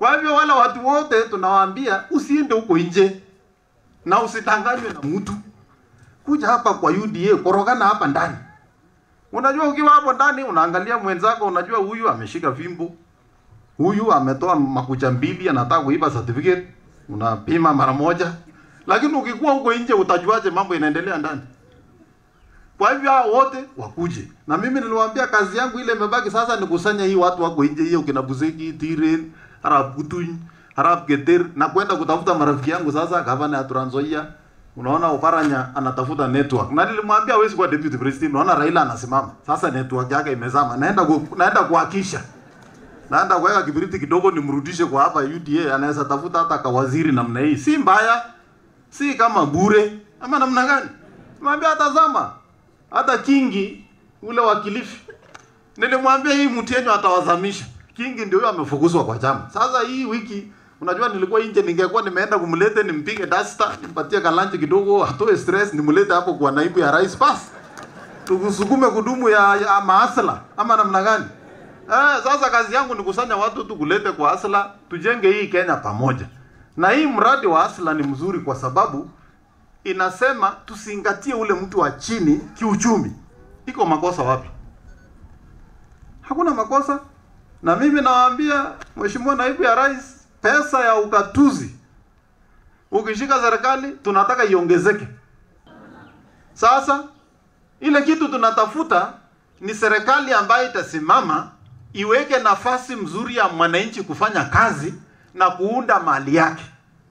Kwa hivyo wale watu wote tunawaambia usiende huko nje na usidanganywe na mtu. Kuja hapa kwa UDA, korogana hapa ndani. Unajua ukiwa hapo ndani unaangalia mwenzako, unajua huyu ameshika fimbo, huyu ametoa makucha mbili, anataka kuiba certificate, unapima mara moja. Lakini ukikuwa huko nje utajuaje mambo inaendelea ndani? Kwa hivyo hao wote wakuje. Na mimi niliwaambia kazi yangu ile imebaki sasa ni kusanya hii watu wako nje hiyo kina Buseki, Tiren, Arab Kutuny, Arab Geter na kwenda kutafuta marafiki yangu sasa gavana ya Trans Nzoia. Unaona Oparanya anatafuta network. Na nilimwambia hawezi kuwa deputy president. Unaona Raila anasimama. Sasa network yake imezama. Naenda ku, naenda kuhakisha. Naenda kuweka kibiriti kidogo nimrudishe kwa hapa UDA anaweza tafuta hata kawaziri namna hii. Si mbaya. Si kama bure. Ama namna gani? Mwambia tazama. Hata Kingi ule wa Kilifi nilimwambia hii mtu yenyu atawazamisha. Kingi ndio huyo amefukuzwa kwa chama. Sasa hii wiki unajua nilikuwa nje, ningekuwa nimeenda kumlete nimpige dasta, nimpatie kalanchi kidogo, atoe stress, nimlete hapo kwa naibu ya rais basi. Tukusukume kudumu ya, ya maasla ama namna gani? Eh, sasa kazi yangu ni kusanya watu tu kulete kwa asla, tujenge hii Kenya pamoja. Na hii mradi wa asla ni mzuri kwa sababu inasema tusingatie ule mtu wa chini kiuchumi. Iko makosa wapi? Hakuna makosa. Na mimi nawaambia Mheshimiwa Naibu ya Rais, pesa ya ugatuzi ukishika serikali tunataka iongezeke. Sasa ile kitu tunatafuta ni serikali ambayo itasimama iweke nafasi mzuri ya mwananchi kufanya kazi na kuunda mali yake.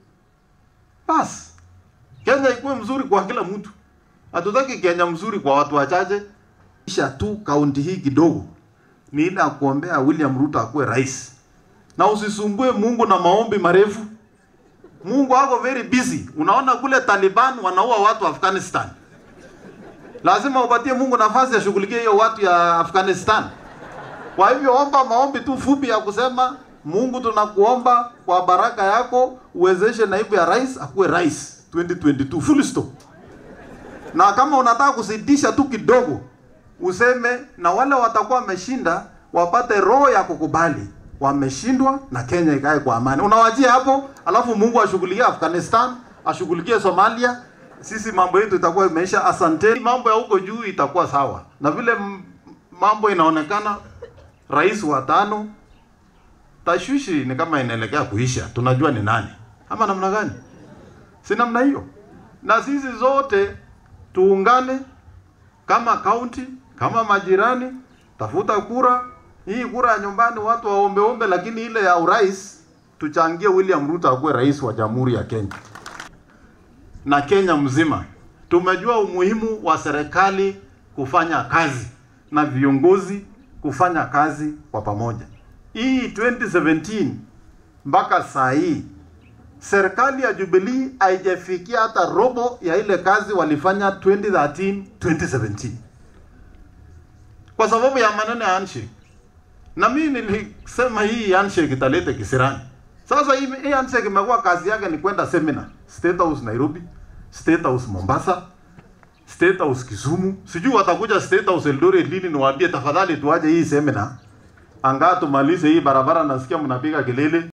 Basi Kenya ikuwe mzuri kwa kila mtu. Hatutaki Kenya mzuri kwa watu wachache. Kisha tu kaunti hii kidogo ni ile ya kuombea William Ruto akuwe rais, na usisumbue Mungu na maombi marefu. Mungu ako very busy. Unaona kule Taliban wanaua watu Afghanistan, lazima upatie Mungu nafasi ashughulikie hiyo watu ya Afghanistan. Kwa hivyo omba maombi tu fupi ya kusema Mungu, tunakuomba kwa baraka yako uwezeshe naibu ya rais akuwe rais 2022 full stop. Na kama unataka kuzidisha tu kidogo useme na wale watakuwa wameshinda wapate roho ya kukubali wameshindwa na Kenya ikae kwa amani. Unawajia hapo, alafu Mungu ashughulikie Afghanistan, ashughulikie Somalia, sisi mambo yetu itakuwa imeisha. Asanteni, mambo ya huko juu itakuwa sawa. Na vile m- mambo inaonekana, rais wa tano, tashwishi ni kama inaelekea kuisha. Tunajua ni nani ama namna gani? Si namna hiyo, na sisi zote tuungane kama kaunti kama majirani, tafuta kura. Hii kura ya nyumbani watu waombe ombe, lakini ile ya urais tuchangie William Ruto akuwe rais wa Jamhuri ya Kenya na Kenya mzima. Tumejua umuhimu wa serikali kufanya kazi na viongozi kufanya kazi kwa pamoja. Hii 2017 mpaka saa hii serikali ya Jubilee haijafikia hata robo ya ile kazi walifanya 2013 2017 kwa sababu ya maneno ya handshake. Na mimi nilisema hii handshake italeta kisirani. Sasa hii, hii handshake imekuwa kazi yake ni kwenda seminar State House Nairobi, State House Mombasa, State House Kisumu. Sijui watakuja State House Eldoret lini niwaambie tafadhali tuaje hii seminar. Angaa tumalize hii barabara, nasikia mnapiga kelele.